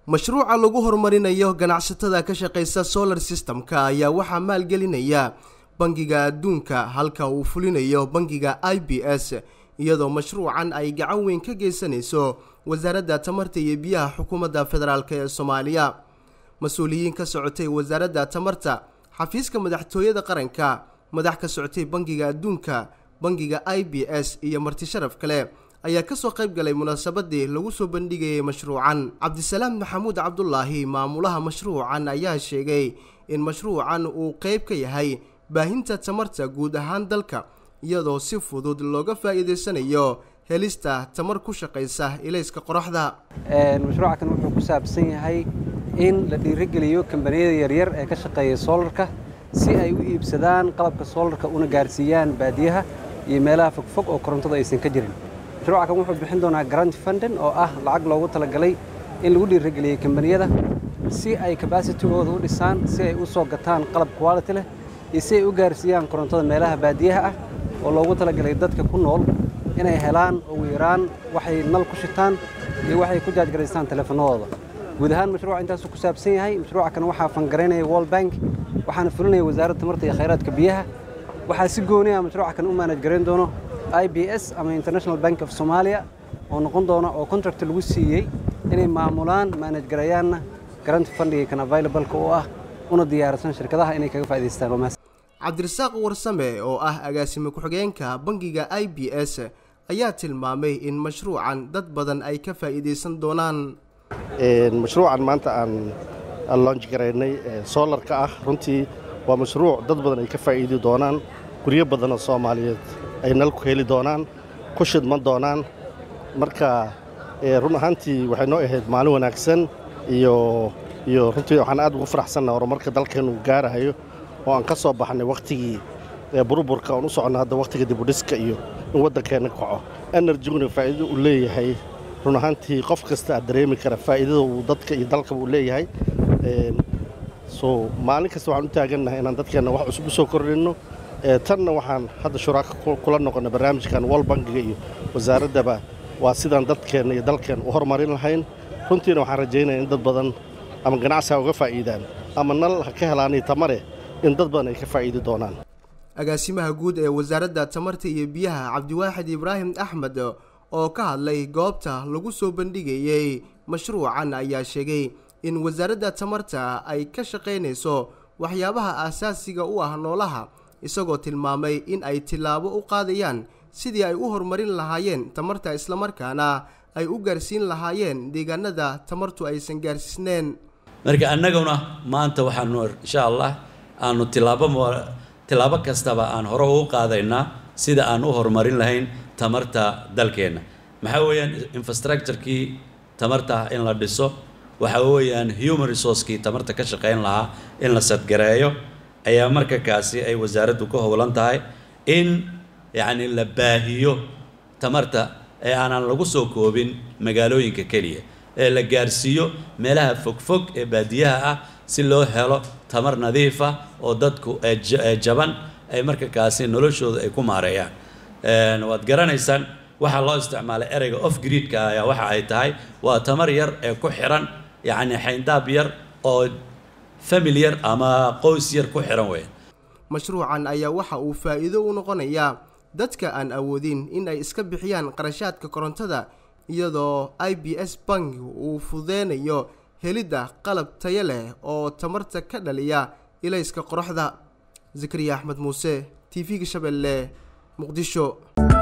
mashruuca lagu horumarinayo ganacsatada ka shaqaysa solar system-ka ayaa waxaa maalgelinaya bangiga adduunka halka uu fulinayo bangiga i b s iyadoo mashruucan ay gacan weyn ka geysanayso wasaaradda tamarta iyo biyaha xukuumadda federaalk ee soomaaliya mas-uuliyiin ka socotay wasaaradda tamarta xafiiska madaxtooyada qaranka madax ka socotay bangiga adduunka bangiga i b s iyo marti sharaf kale ayaa kasoo qayb galay munaasabadii lagu soo bandhigayay mashruucan cabdisalaam maxamuud cabdulaahi maamulaha mashruucan ayaa sheegay in mashruucan uu qeyb ka yahay baahinta tamarta guud ahaan dalka iyadoo si fudud looga faa'iidaysanayo helista tamar ku shaqaysa ilayska qoraxda mashruuca kan wuxuu ku saabsan yahay in la dhiirigeliyo kambaniyada yaryar ee ka shaqeeya soolarka si ay u iibsadaan qalabka soolarka una gaarsiiyaan baadiyaha iyo meelaha fogfog oo korontada aysan ka jirin mashruuca kan wuxuu bixin doonaa grant fundin oo ah lacag loogu talagalay in lagu dhiirigeliyo kambaniyada si ay kabaasitigooda u dhisaan si ay u soo gataan qalab quality leh iyo si ay u gaarsiiyaan korontada meelaha baadiyaha ah oo loogu talagalay dadka ku nool inay helaan ugu yaraan waxay nal ku shitaan iyo waxay ku jaajgaraystaan teleefanadooda guud ahaan mashruuca intaasuu ku saabsan yahay mashruuca kan waxaa fangaraynaya world bank waxaana fulinaya wasaaradda tamarta iyo khayraadka biyaha waxaa si gooni ah mashruuca kan u maanaj garayn doono i b s ama international bank of somalia oo noqon doona oo contract lagu siiyey inay maamulaan maanaj garayaanna garant fundiga kan availableka oo ah una diyaarsan shirkadaha inay kaga faa'idaystaan cabdirasaaq warsame oo ah agaasime ku-xigeenka bangiga i b s ayaa tilmaamay in mashruucan dad badan ay ka faa'iidaysan doonaan mashruucan maanta aan loonj garaynay soolarka ah runtii waa mashruuc dad badan ay ka faa'iidi doonaan guryo badanoo soomaaliyeed ay nal ku heli doonaan ku shidman doonaan marka run ahaantii waxay noo ahayd maalin wanaagsan iyo iyo runtii waxaan aad ugu faraxsannaha horumarka dalkeen uu gaarahayo oo aan ka soo baxnay wakhtigii burburka oon u soconna hadda wakhtiga dibudhiska iyo in waddankeenna kaco enerjiguna faa'iido uu leeyahay run ahaantii qof kasta aad dareemi kara faa'iidada uu dadka iyo dalkaba uu leeyahay so maalin kasta waxaan u taagannahay inaan dadkeenna wax cusub u soo kordhinno tanna waxaan hadda shuraaka kula noqonnay barnaamijkan wal bangiga iyo wasaaraddaba waa sidaan dadkeenna iyo dalkeenna u horumarin lahayn runtiina waxaan rajaynaya in dad badan ama ganacsi ha uga faa'iidaan ama nal ha ka helaanay tamare in dad badan ay ka faa'iidi doonaan agaasimaha guud ee wasaaradda tamarta iyo biyaha cabdiwaaxid ibraahim axmed oo ka hadlay goobta lagu soo bandhigayey mashruucan ayaa sheegay in wasaaradda tamarta ay ka shaqaynayso waxyaabaha aasaasiga u ah noolaha isagoo tilmaamay in ay tillaabo u qaadayaan sidii ay u horumarin lahaayeen tamarta islamarkaana ay u gaarsiin lahaayeen deegaanada tamartu aysan gaarsiisneen marka annaguna maanta waxaanu insha allah aanu tilaabo tilaabo kastaba aan hore ugu qaadaynaa sida aan u horumarin lahayn tamarta dalkeenna maxaa weeyaan infrastructurekii tamarta in la dhiso waxa weeyaan human resourcekii tamarta ka shaqayn lahaa in la sadgareeyo ayaa marka kaasi ay wasaaraddu ka howlan tahay in yacni la baahiyo tamarta ee aanan lagu soo koobin magaalooyinka keliya ee la gaarsiiyo meelaha fogfog ee baadiyaha ah si loo helo tamar nadiif ah oo dadku jaban ay marka kaasi noloshooda ay ku maareeyaan waad garanaysaan waxaa loo isticmaalay ereyga off gridka ayaa waxa ay tahay waa tamar yar ee ku xiran yacni xayndaab yar oo famil yar ama qoys yar ku xiran weya mashruucan ayaa waxa uu faa'iido u noqonayaa dadka aan awoodin in ay iska bixiyaan qarashaadka korontada iyadoo i b s bank uu fudeynayo helidda qalab tayo leh oo tamarta ka dhaliya ilayska qoraxda zakariya axmed muuse t v-ga shabeelle muqdisho